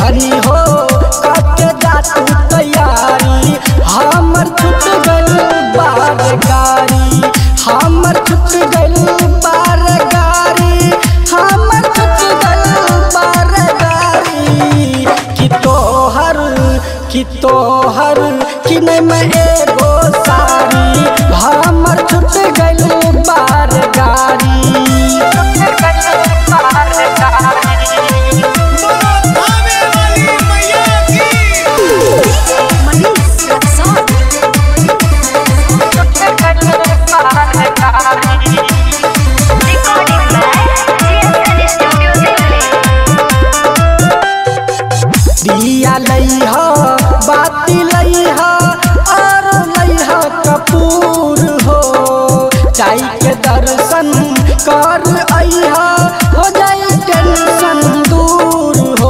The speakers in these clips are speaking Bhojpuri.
धनी हो कके जा तू तैयारी हमर छूट गइल बार गाड़ी हमर छूट गइल बार गाड़ी हमर छूट गइल बार गाड़ी कि तोहर कि तोहर कि नहीं मैं एगो साड़ी हमर छूट गइल बार गाड़ी भावे वाली मैया की Manish Raksol. Recording by GSL Studio Delhi. दिया लइह बाती लइह और लइह कपूर हो जाई के दर्शन कर अइह हो जाई टेंशन दूर हो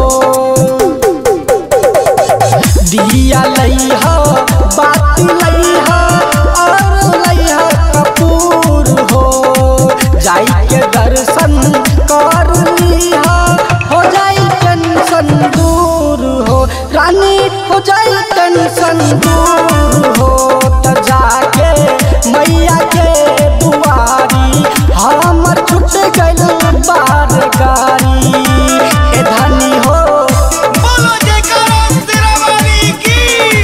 दिया लइह बाती लइह और लइह कपूर हो जाई के दर्शन कर लिह हो जाई टेंशन दूर हो रानी हो जाई टेंशन दूर हो त जाके मैया के दुआरी हमर छूट गइल बार गाड़ी ए धनी हो बोलो जयकारा तेरा वाली की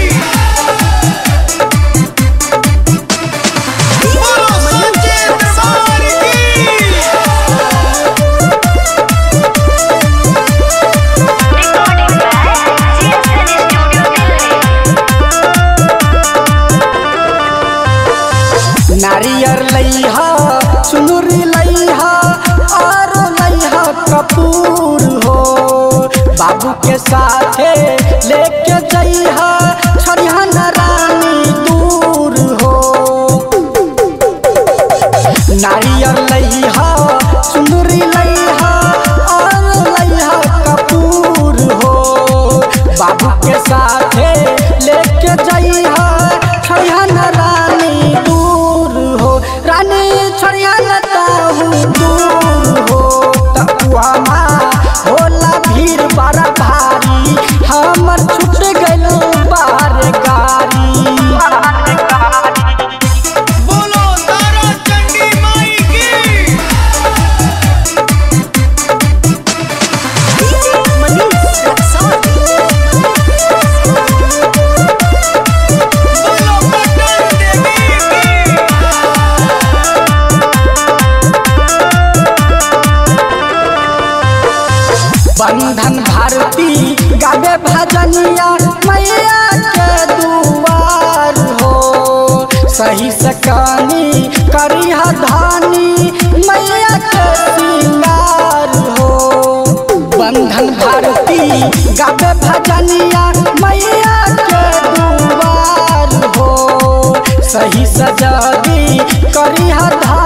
बोलो सच्चे दरबार की Recording by GSL Studio Delhi. नारियर लइहा चुनुरी लइहा और लइहा कपूर हो बाबू के साथे लेके जइहा छड़िया रानी दूर हो नारियर लइहा चुनुरी लइहा और लइहा कपूर हो बाबू के साथे लेके जइहा छड़िया रानी दूर हो रानी छड़िया ताहू दूर हो तकुआमा होला भीड़ बड़ा भारी हमर छूट गइल बार गाड़ी बोलो तारा चंडी माई की Manish Raksol. बोलो पटन देवी की बंधन भारती गावे भजनिया मैया के दुआर हो सही सकानी करिहा धानी मैया के सिंगार हो बंधन भारती गावे भजनिया मैया के दुआर हो सही सजादी करिहा धानी